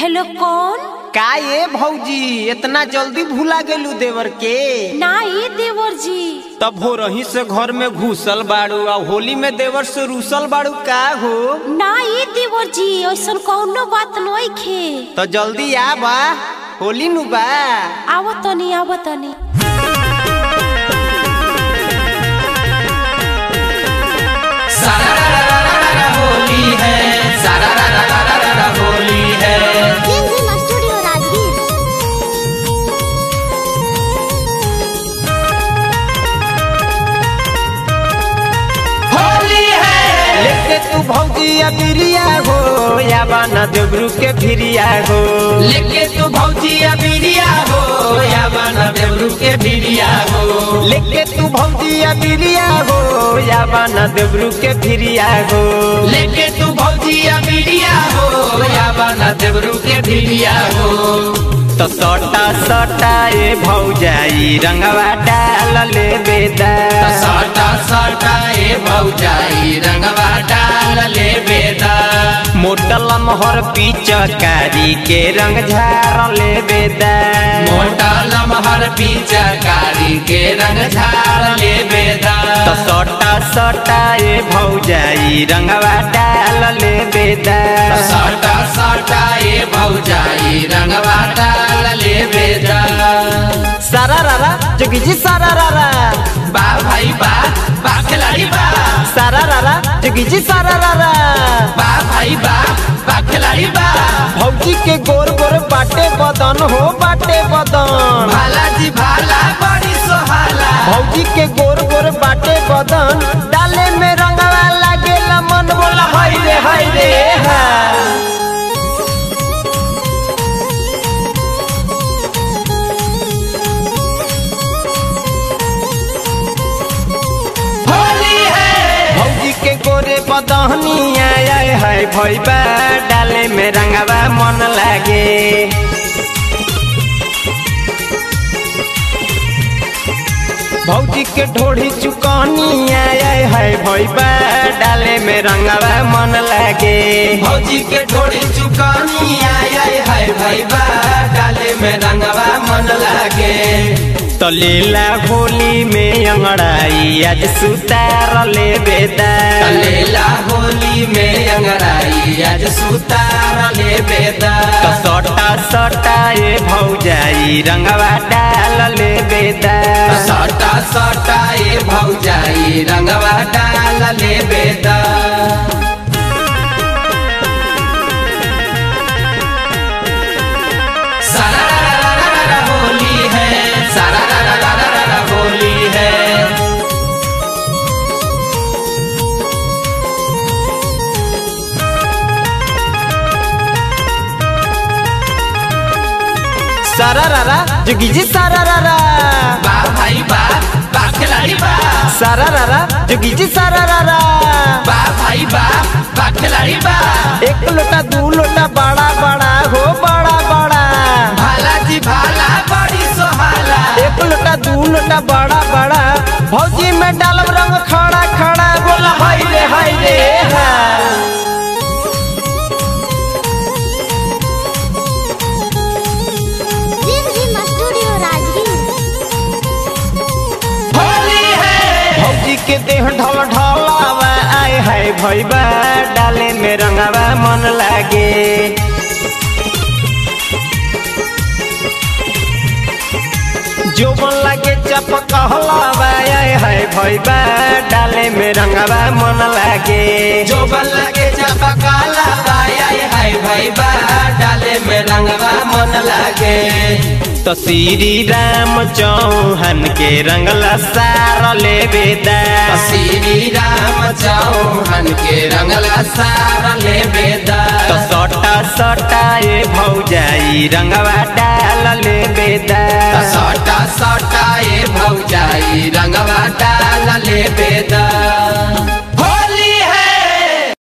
hello कौन का ये भौजी इतना जल्दी भूला गेलू देवर के ना ये देवर जी तब हो रही से घर में घुसल बाड़ू आ होली में देवर से रूसल बाड़ू का हो ना ये देवर जी ऐसा कौनो बात नहीं खे तो जल्दी आ बा होली नु बा आवो तनी आवो तनी होली है सारा रा रा रा रा रा रा होली है जिम स्टूडियो राजगीर होली है लेके तू भौजी अबिरिया हो या बाना देवरू के फिरिया हो लेके तू भौजी अबिरिया हो या बना देवरू के बिरिया हो लेके तू भौजी अबिरिया हो या बाना देवरू के फिरिया हो लेके तू भौजी अबिरिया हो या बना देवरू के बिरिया हो तो सटा सटा ए भौजाई रंगवा डाल ले बेदा सटा सटा ए भौजाई रंगवा डाल ले बेदा मोटल मोहर पिचकारी के रंग झार ले बेदा मोटा लमहर पिचकारी के रंग झार ले बेदा तो सटा सटा ए भौजाई रंगवा डाल ले बेदा सटा सटा ए भौजाई रंगवा डाल ले बेदा सारा रारा जोगी जी सारा रारा बा भाई बा बा खिलाड़ी बा सारा रारा जोगी जी सारा रारा बा भाई बा बा खिलाड़ी बा भौजी के गोर गोर बाटे बदन हो बाटे बदन भाला जी भाला बड़ी सोहाला भौजी के गोर गोर बाटे बदन डाले में रंगवा लागेला मन बोला हाय रे हाय रे हा होली है भौजी के गोरे बदहनी आय हाय भैबा डाले में रंगवा मन लागे भौजी के ढोढ़ी चुकनी आय हाय भैबा डाले में रंगवा मन लागे भौजी के ढोड़ी चुकानी आय आय हाय भाई बा डाले में रंगवा मन लागे तो लीला होली में अंगड़ाई आज सुतार ले बेदा लेला होली में अंगराई आज सुतार ले बेदा तो सटा सटा ए भौजाई रंगवा डाल ले बेदा सटा सटा ए भौजाई रंगवा डाल ले बेदा सारा रा रा रा रा रा होली है सारा रा रा रा रा रा रा होली है सारा रारा जोगी जी सारा रारा बा भाई बा बा खिलाड़ी बा सारा रारा जोगी जी सारा रारा बा भाई बा बा खिलाड़ी बा एक लोटा दू लोटा बड़ा बड़ा हो बड़ा बड़ा भाला जी भाला बड़ी सोहाला एक लोटा दू लोटा बड़ा बड़ा भौजी में डालब रंग खड़ा खड़ा बोला हाय रे हाय रे हा जिम जिम स्टूडियो राजगीर होली है भौजी के देह ढल ढलावा आय हाय भैबा डाले में रंगवा मन लागे जोबन लागे चपकहलावा आय हाय भैबा डाले में रंगवा मन लागे जो बल लगे चपकाला बाया हाय भाई बा डाले में रंगवा मन लागे तो श्री राम चौहान के रंगला सार ले बेदा श्री राम चौहान के रंगला सारा ले बेदा तो सटा सटा ए भौजाई रंगवा डाल ले बेदा सटा सटा ए भौजाई रंगवा डाल ले बेदा